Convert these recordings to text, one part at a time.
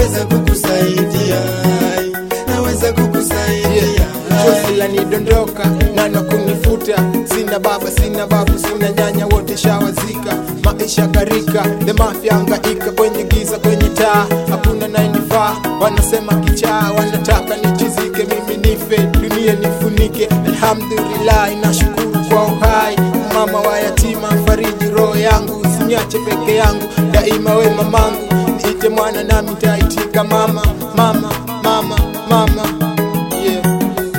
naweza kukusaidia, naweza kukusaidia. chozi lanidondoka nana kunifuta sina baba sina babu sina nyanya wote shawazika maisha karika the mafia angaika kwenye giza kwenye taa hakuna nayenifaa wanasema kichaa wanataka nichizike mimi nife dunia nifunike alhamdulillah inashukuru kwa uhai mama wa yatima fariji roho yangu usiniache peke yangu daima we mamangu niite mwana nami taitika mama mama mama mama yeah.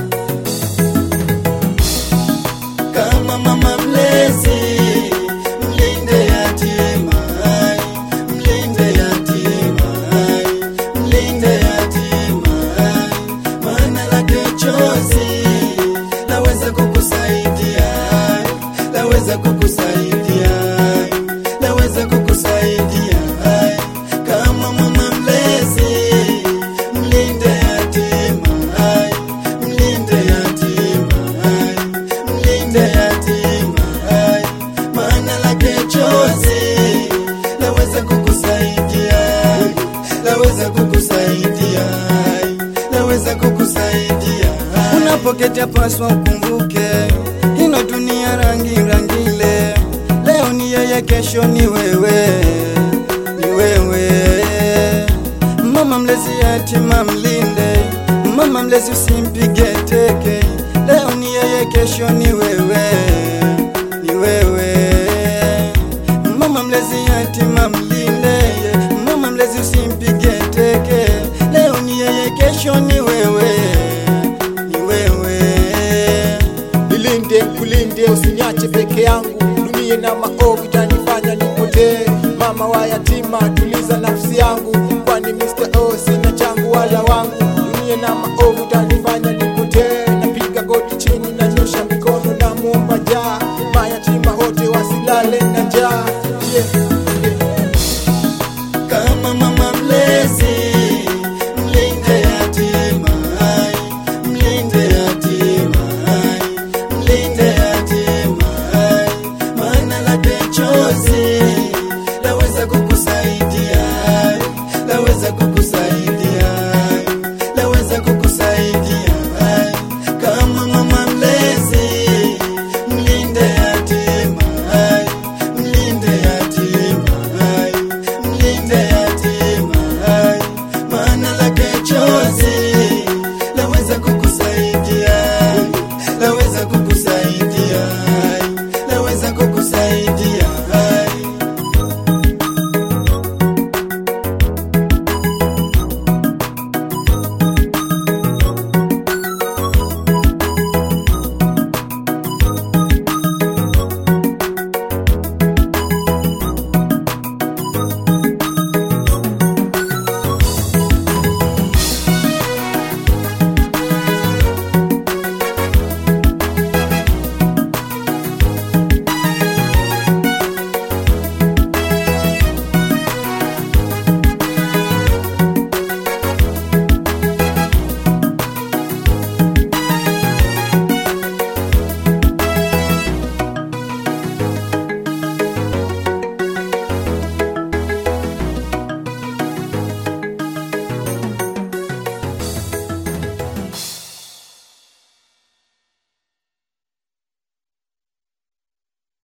kama mama mlezi, mlinde yatima, mlinde yatima, mlinde yatima, maana lake chozi laweza kukusaidia, laweza kukusaidia, laweza kukusaidia kama mama mlezi, mlinde yatima, mlinde yatima mlinde yatima, maana lake chozi laweza kukusaidia, laweza kukusaidia, laweza kukusaidia. Unapoketi paswa ukumbuke, ino dunia rangi rangile, leo ni yeye, kesho ni wewe, ni wewe. Mama mlezi yatima mlinde, mama mlezi usimpige teke, leo ni yeye, kesho ni wewe,